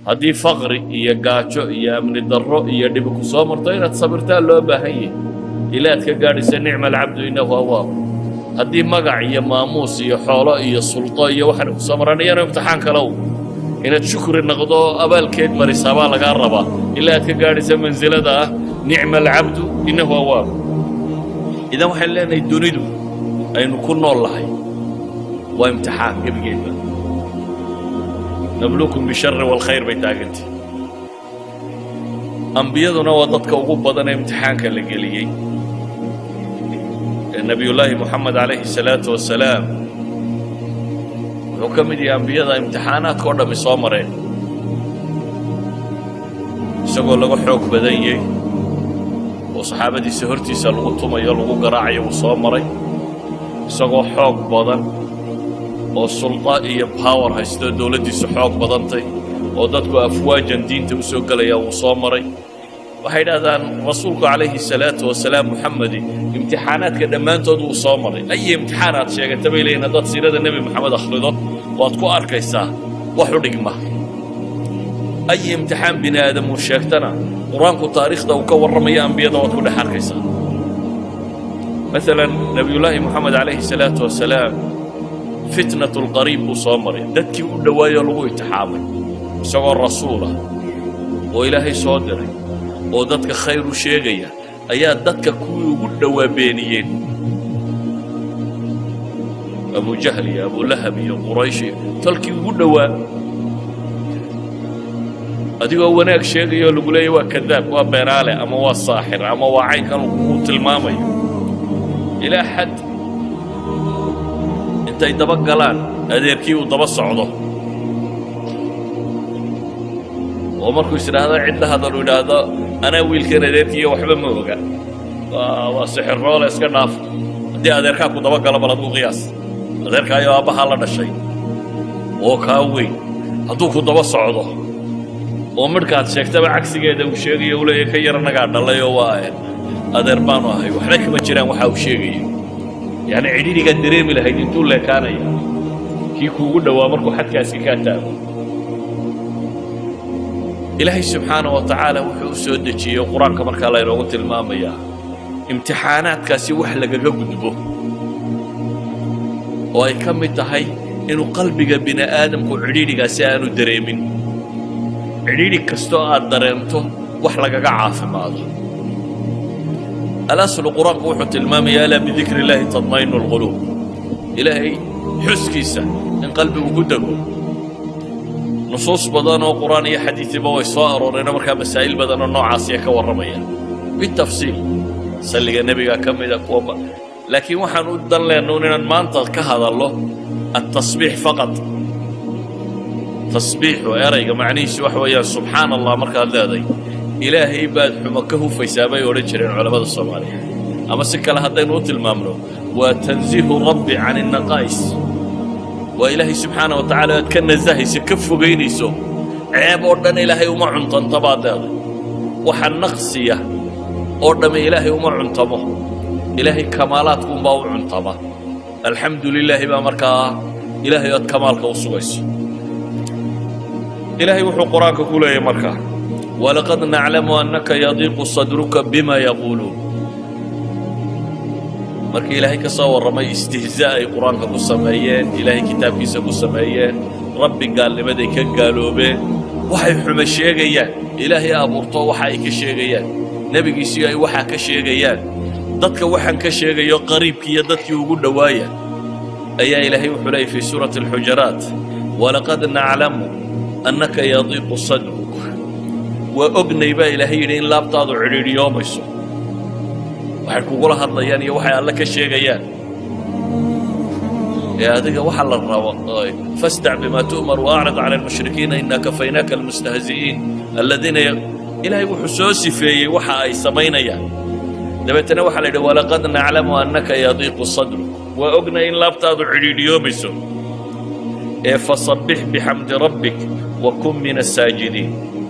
haddii faqri iyo gaajo iyo amni darro iyo dhibi ku soo marto inaad sabirtaa loo baahan yahi ilaa aad ka gaadhaysa nicma alcabdu innahu awaab haddii magac iyo maamuus iyo xoolo iyo suldo iyo waxaan ku soo maraan iyana imtixaan kalow inaad shukri noqdo abaalkeed marisaa baa lagaa rabaa ilaa aad ka gaadhaysa mansilada ah nicma alcabdu innahu awaab idan waxaan leenahay dunidu aynu ku nool lahay waa imtixaan gebigeedba nabluukum bishari waalkhayr bay taagantay ambiyaduna waa dadka ugu badan ee imtixaanka la geliyey ee nebiyullaahi moxamed calayhi salaatu wasalaam wuxuu ka mid yahay ambiyada imtixaanaadka oo dhammi soo mareen isagoo laga xoog badan yahay oo saxaabadiisa hortiisa lagu tumayo lagu garaacayo wuu soo maray isagoo xoog badan oo sulda iyo power haysto dowladdiisu xoog badantay oo dadku afwaajan diinta u soo gelaya wuu soo maray waxay idhahdaan rasuulku calayhi salaatu wasalaam muxamedi imtixaanaadka dhammaantood wuu soo maray ayi imtixaan aad sheegata bay leeyihin haddaad siirada nebi moxamed akhrido waad ku arkaysaa wax u dhigma ayi imtixaan bini aadam uu sheegtana qur-aanku taariikhda uu ka warramaya ambiyada waad ku dhex arkaysaa maalan nebiyullaahi moxamed calayhi salaatu wasalaam fitnat lqariib buu soo maray dadkii u dhowaayoo lagu itixaamay isagoo rasuulah oo ilaahay soo diray oo dadka khayr u sheegaya ayaa dadka kuwii ugu dhowaa beeniyeen abujahl iyo abulahab iyo quraysh iyo tolkii ugu dhowaa adigoo wanaag sheegayoo lagu leeya waa kadaab waa beenaale ama waa saaxir ama waa caynkan uu tilmaamayo ilaa xad intay daba galaan adeerkii uu daba socdo oo markuu is idhaahdo cidla hadal uu idhaahdo anaa wiilkan adeerkiiyo waxba ma oga waa sixirroole iska dhaaf haddii adeerkaa ku daba galo bal aduu qiyaas adeerkaayo aabbahaa la dhashay oo kaa weyn hadduu ku daba socdo oo midhkaad sheegtaba cagsigeeda uu sheegayo u leeya ka yar annagaa dhalay oo waa adeer baanu ahay waxba kama jiraan waxa uu sheegayo yacni cidhidhigaad dareemi lahayd intuu leekaanaya kii kuugu dhowaa markuu xadkaaski kaa taago ilaahay subxaana wa tacaala wuxuu u soo dejiyey qur-aanka markaa laynoogu tilmaamayaa imtixaanaadkaasi wax lagaga gudbo oo ay ka mid tahay inuu qalbiga bini aadamku cidhiidhigaasi aanu dareemin cidhiidhi kastoo aad dareemto wax lagaga caafimaado alaslu qur-aanku wuxuu tilmaamaya alaa bidikri illaahi tadmaynu lquluub ilaahay xuskiisa in qalbigu ku dego nusuus badan oo qur-aan iyo xadiidiba way soo arooreen markaa masaa'il badan oo noocaasiya ka warramaya bitafsiil salliga nebiga ka mida kuwa laakiin waxaan u dan leennuun inaan maanta ka hadallo altasbiix faqad tasbiixu erayga macnihiisu waxa weeyaan subxaan allah markaad leeday ilaahay baad xumo ka hufaysaa bay odhan jireen culammada soomaaliya ama si kale haddaynu u tilmaamno waa tansiihu rabbi can innaqaa'is waa ilaahay subxaana wa tacaala aad ka nasahayso ka fogaynayso ceeb oo dhan ilaahay uma cuntanta baad leeday waxa naqsiya oo dhamme ilaahay uma cuntamo ilaahay kamaalaadkuunbaa u cuntama alxamdu lilaahi baa markaa ilaahay aad kamaalka u sugayso ilaahay wuxuu qur-aanka ku leeyahy markaa walaqad naclamu annaka yadiiqu sadruka bima yaquuluun markii ilaahay ka soo warramay istihzaa ay qur-aanka ku sameeyeen ilaahay kitaabkiisa ku sameeyeen rabbi gaalnimaday ka gaaloobeen waxay xume sheegayaan ilaahay abuurto waxa ay ka sheegayaan nebigiisiyo ay waxaa ka sheegayaan dadka waxaan ka sheegayo qariibkii iyo dadkii ugu dhowaaya ayaa ilaahay wuxuu leeyay fii suurati alxujaraat walaqad naclamu annaka yadiiqu sadruk waa ognay baa ilaahay yidhi in laabtaadu cidhiidhiyoomayso waxay kugula hadlayaan iyo waxay alle ka sheegayaan ee adiga waxa la rabo fastac bima tu'mar waacrid cala almushrikiina ina kafaynaaka almustahzi'iin aladiina ilaahay wuxuu soo sifeeyey waxa ay samaynayaan dabeetana waxaa la yidhi walaqad naclamu annaka yadiiqu sadruk waa ognay in laabtaadu cidhiidhiyoomayso ee fasabbix bixamdi rabbik wa kun min asaajidiin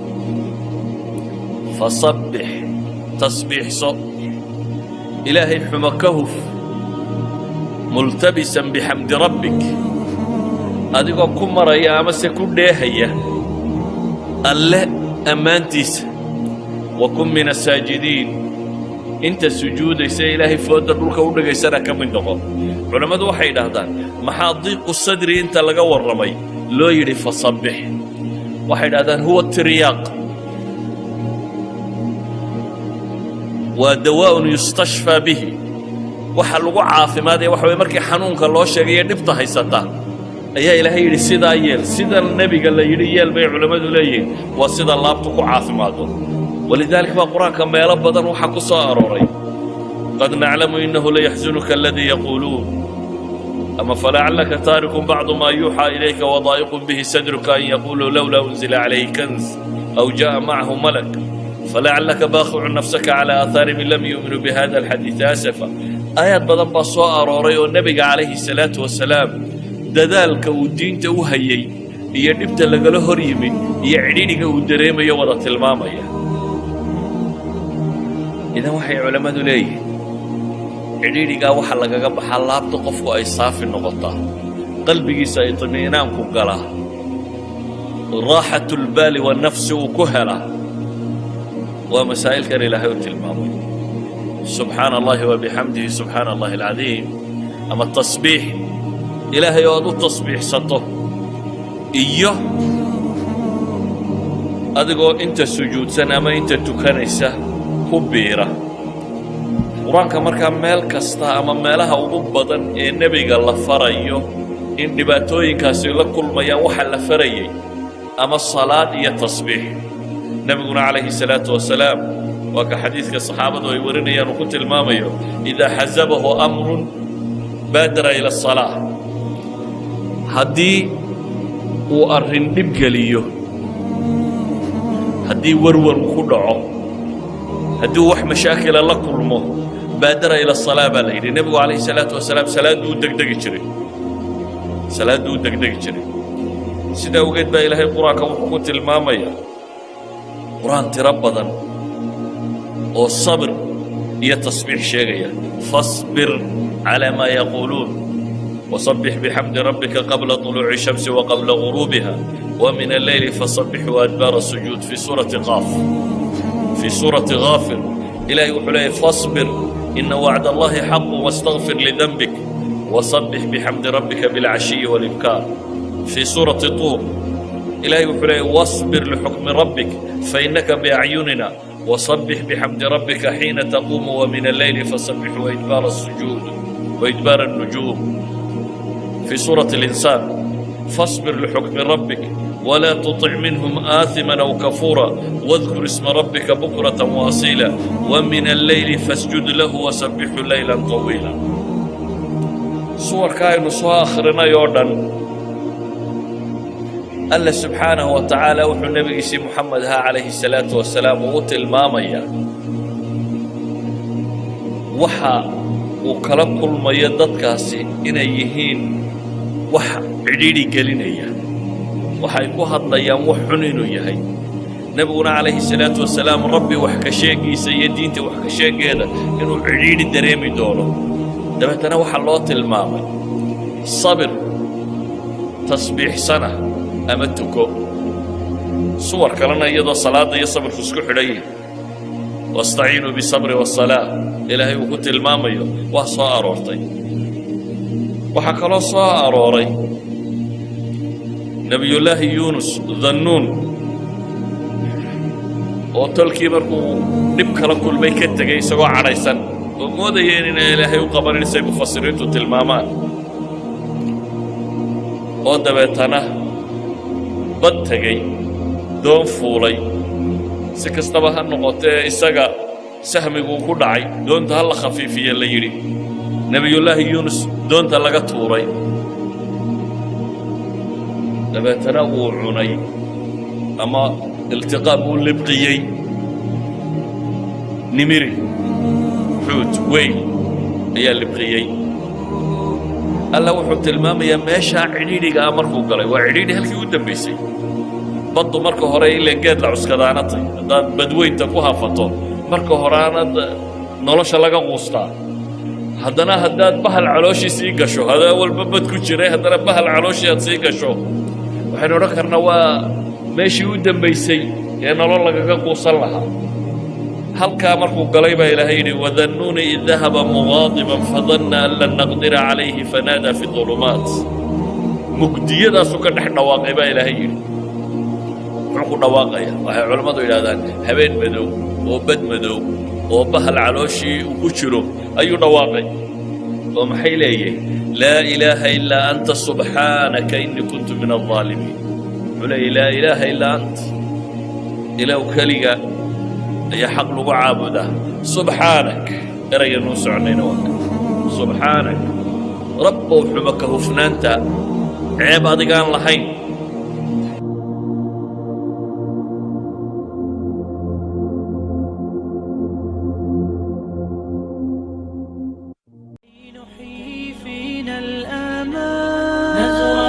fasabbix tasbiixso ilaahay xumo ka huf multabisan bixamdi rabbik adigoo ku maraya amase ku dheehaya alle ammaantiisa wa kun min asaajidiin inta sujuudaysa ilaahay fooda dhulka u dhigaysana ka mid noqo culammadu waxay idhaahdaan maxaa diiqu sadri inta laga warramay loo yidhi fasabbix waxay idhahdaan huwa tiryaaq waa dawaa'un yustashfaa bihi waxa lagu caafimaadaya waxa way markii xanuunka loo sheegaya dhibta haysata ayaa ilaahay yidhi sidaa yeel sida nebiga la yidhi yeel bay culammadu leeyihiin waa sida laabtu ku caafimaado walidaalika baa qur-aanka meelo badan waxaa ku soo arooray qad naclamu innahu layaxsunuka aladii yaquuluun ama falacallaka taarikun bacdu maa yuuxaa ilayka wadaa'iqun bihi sadruka an yaquuluu lowlaa unzila calayhi kanz aw ja'a macahu malak falacallaka baaqicu nafsaka calaa aathaarihim in lam yuuminuu bihada alxadiidi asafa aayaad badan baa soo arooray oo nebiga calayhi salaatu wasalaam dadaalka uu diinta u hayey iyo dhibta lagala hor yimid iyo cidhidhiga uu dareemayo wada tilmaamaya idan waxay culammadu leeyihiin cidhiidhigaa waxa lagaga baxaa laabta qofku ay saafi noqotaa qalbigiisa itmiinaanku galaa raaxatulbaali wanafsi uu ku helaa waa masaa'ilkan ilaahay u tilmaamay subxaana allahi wabixamdihi subxaana allahi alcadiim ama tasbiix ilaahay oo aad u tasbiixsato iyo adigoo inta sujuudsan ama inta tukanaysa ku biira qur-aanka markaa meel kasta ama meelaha ugu badan ee nebiga la farayo in dhibaatooyinkaasi la kulmayaan waxa la farayay ama salaad iyo tasbiix nebiguna calayhi salaatu wasalaam waa ka xadiidka saxaabadu ay warinayaan uu ku tilmaamayo idaa xasabahu amrun baadara ila asalaa haddii uu arrin dhib geliyo haddii warwar uu ku dhaco haddii wax mashaakila la kulmo baadara ila asalaa baa la yidhi nebigu calayhi salaatu wasalaam salaadduu u degdegi jiray salaadduu u degdegi jiray sidaa awgeed baa ilaahay qur-aanka wuxuu ku tilmaamayaa qur-aan tiro badan oo sabir iyo tasbiix sheegaya fasbir calaa maa yaquuluun وصبح بحمد ربك قبل طلوع الشمس وقبل غروبها ومن الليل فصبح وأدبار السجود في سورة قاف في سورة غافر إلهي وحليه فاصبر إن وعد الله حق واستغفر لذنبك وصبح بحمد ربك بالعشي والإبكار في سورة طور إلهي وحليه واصبر لحكم ربك فإنك بأعيننا وصبح بحمد ربك حين تقوم ومن الليل فصبح وإدبار السجود وإدبار النجوم في سورة الإنسان فاصبر لحكم ربك ولا تطع منهم آثما أو كفورا واذكر اسم ربك بكرة وأصيلا ومن الليل فاسجد له وسبحه ليلا طويلا صور كاين سو آخرنا يوردن الله سبحانه وتعالى وحو النبي سي محمد ها عليه الصلاة والسلام وقتل ماميا وحا وكلا كل ما يددكاسي إن يهين wax cidhiidhi gelinaya waxay ku hadlayaan wax xun inuu yahay nebiguna calayhi salaatu wasalaam rabbi wax ka sheegiisa iyo diinta wax ka sheegeeda inuu cidhiidhi dareemi doono dabeetana waxaa loo tilmaamay sabir tasbiixsana ama tuko suwar kalena iyadoo salaadda iyo sabirku isku xidhan yihin wastaciinuu bisabri wasalaa ilaahay uu ku tilmaamayo waa soo aroortay waxaa kaloo soo arooray nebiyullaahi yuunus dannuun oo tolkii markuu dhib kala kulmay ka tegay isagoo cadhaysan oo moodayeen inay ilaahay u qabanin say mufasiriintu tilmaamaan oo dabeetana bad tegey doon fuulay si kastaba ha noqotee isaga sahmiguu ku dhacay doonta ha la khafiifiye la yidhi nebiyullaahi yuunus doonta laga tuuray dabeetana wuu cunay ama iltiqaa buu libqiyey nimiri xuut weyn ayaa libqiyey alla wuxuu tilmaamayaa meeshaa cidhiidhigaa markuu galay waa cidhiidhi halkii u dambaysay baddu marka hore ileen geed la cuskadaanatay haddaad badweynta ku hafato marka horeanad nolosha laga quustaa haddana haddaad bahal calooshii sii gasho hadaa walba bad ku jiray haddana bahal calooshii aad sii gasho waxaynu odhan karnaa waa meeshii u dembaysay ee nolol lagaga quusan lahaa halkaa markuu galay baa ilaahay yidhi wadannuuni id dahaba muqaadiban fadanna an lan naqdira calayhi fanaadaa fi dulumaat mugdiyadaasuu ka dhex dhawaaqay baa ilaahay yidhi muxuu ku dhawaaqaya waxay culammadu yidhahdaan habeen madow oo bad madow oo bahal calooshii uu ku jiro ayuu dhawaaqay oo maxay leeyihin laa ilaaha ilaa anta subxaanaka innii kuntu min aldaalimiin wuxuu leeyahy laa ilaaha ilaa ant ilaw keliga ayaa xaq lagu caabudaa subxaanak erayganuu soconayna waa subxaanak rabbow xumo ka hufnaanta ceeb adigaan lahayn نحيي فينا الآمال